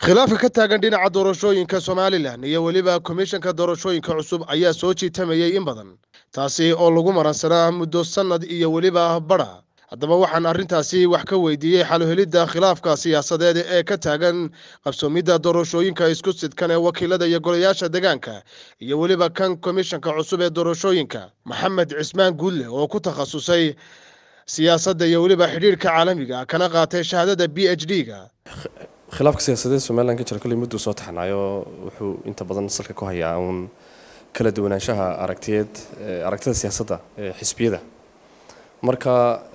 khilaafka ka taagan dhinaca doorashooyinka somalilan iyo weliba komishanka doorashooyinka cusub ayaa soo jiitamayay in badan taasi oo lagu maransanaa muddo sannad iyo weliba badha haddaba waxaan arrintaasi wax ka weydiiyey xaluhelidda khilaafka siyaasadeed ee ka taagan qabsoomidda doorashooyinka isku sidkan ee wakiilada iyo golayaasha degaanka iyo weliba kan komishanka cusub ee doorashooyinka maxamed cismaan guudle oo ku takhasusay siyaasadda iyo weliba xidhiirhka caalamiga kana qaatay shahaadada b h d ga khilaafka siyaasadeed somalilan ka jira kolley mudduu soo taxnaayo wuxuu inta badan salka ku hayaa uun kala duwanaanshaha aragtiyeed aragtida siyaasadda ee xisbiyada marka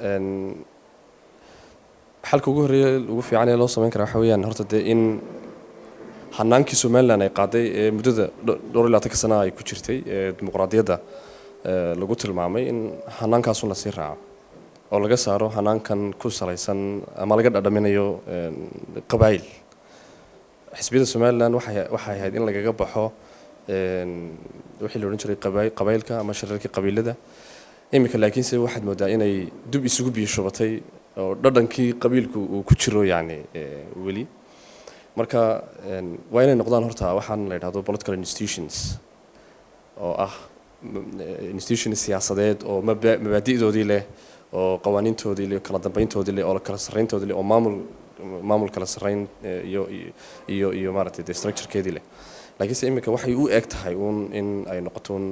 xalka ugu horreeya ugu fiican ee loo sameyn karaa waxa weeyaan horta dee in hanaankii somalilan ay qaaday ee muddada dhowr iyo labaatanka sana ay ku jirtay ee dimuqraadiyadda lagu tilmaamay in hanaankaasun lasii raaco oo laga saaro hanaankan ku salaysan ama laga dhadhaminayo qabaayil xisbiyada somalilan waxay ahayd in lagaga baxo wixii la odhan jiray qabaayilka ama shirarkii qabiilada iminka laakiinse waxaad moodaa inay dub isugu biyo shubatay oo dhadhankii qabiilku uu ku jiro yacni weli marka waa inay noqdaan horta waxaan la yidhahdo political institutions oo ah institutions siyaasadeed oo mabaadi'doodii leh oo qawaaniintoodii leh kala dambeyntoodii leh oo kala sarreyntoodii leh oo maamul maamul kala sarreyn iyo iyo iyo maaragtay de structurekeedii leh laakiinse iminka waxay u eg tahay uun in ay noqoto un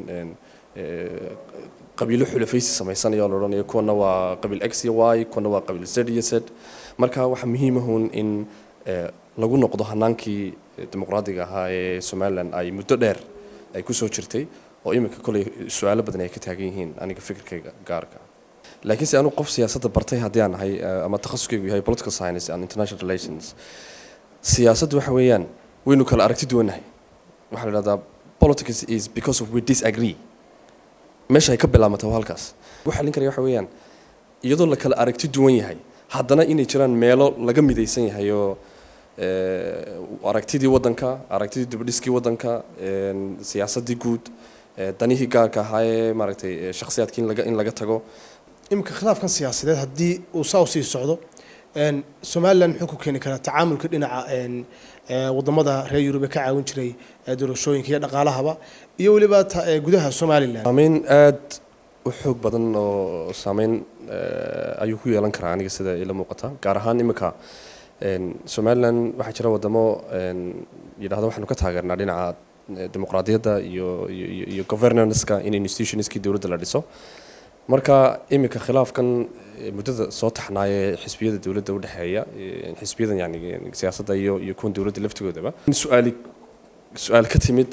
qabiilo xulafaysi samaysanaya oo la odhanayo kuwana waa qabiil x iyo y kuwana waa qabiil z iyo z marka waxaa muhiimahun in lagu noqdo hanaankii dimuqraadiga ahaa ee somalilan ay muddo dheer ay kusoo jirtay oo iminka kolley su-aalo badan ay ka taagan yihiin aniga fikirkayga gaarka laakiinse anu qof siyaasadda bartay haddii aan ahay ama takhasuskaygu yahay political science and international relations siyaasaddu waxa weeyaan waynu kala aragti duwannahay waxaa la idhahdaa politics is because of we disagree meesha ay ka bilaabmata halkaas waxa lin karaya waxa weeyaan iyadoo la kala aragti duwan yahay haddana inay jiraan meelo laga midaysan yahay oo aragtidii waddanka aragtidii dibadhiskii waddanka siyaasaddii guud danihii gaarka ahaa ee maaragtay shakhsiyaadkii in laga in laga tago iminka khilaafkan siyaasadeed haddii uu saa usii socdo somalilan muxuu ku keeni karaa tacaamulka dhinaca wadamada reer yurub ee ka caawin jiray doorashooyinka iyo dhaqaalahaba iyo weliba gudaha somalilan saameyn aad u xoog badan oo saameyn ayuu ku yeelan karaa aniga sida ila muuqata gaar ahaan iminka somalilan waxaa jira wadamo yidhahda waxaanu ka taageernaa dhinaca dimuqraadiyadda iyo iyo governanska in institutionskii dowladda la dhiso marka iminka khilaafkan muddada soo taxnaaya xisbiyada dowladda udhexeeya xisbiyadan yani siyaasadda iyo iyo kuwan dowladda laftigoodaba su-aali su-aal ka timid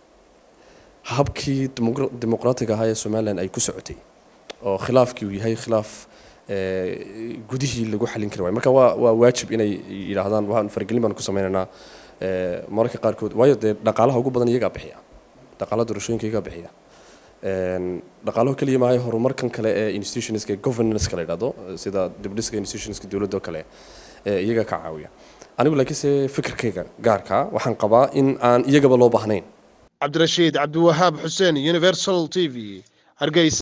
habkii dimuqraatiga ahaa ee somalilan ay ku socotay oo khilaafkii uu yahay khilaaf gudihii lagu xalin kari waay marka waa waa waajib inay yidhaahdaan waan faragelin baan ku sameynaynaa mararka qaarkood waayo dee dhaqaalaha ugu badan iyagaa bixiya dhaqaalaha doorashooyinka iyagaa bixiya dhaqaalaho keliya maahay horumarkan kale ee institutionska governanska la yidhahdo sida dibdhiska institutionska dowladda kale iyaga ka caawiya anigu laakiinse fikirkayga gaarka waxaan qabaa in aan iyagaba loo baahnayn cabdirashiid cabdiwahaab xuseen universal t v hargeysa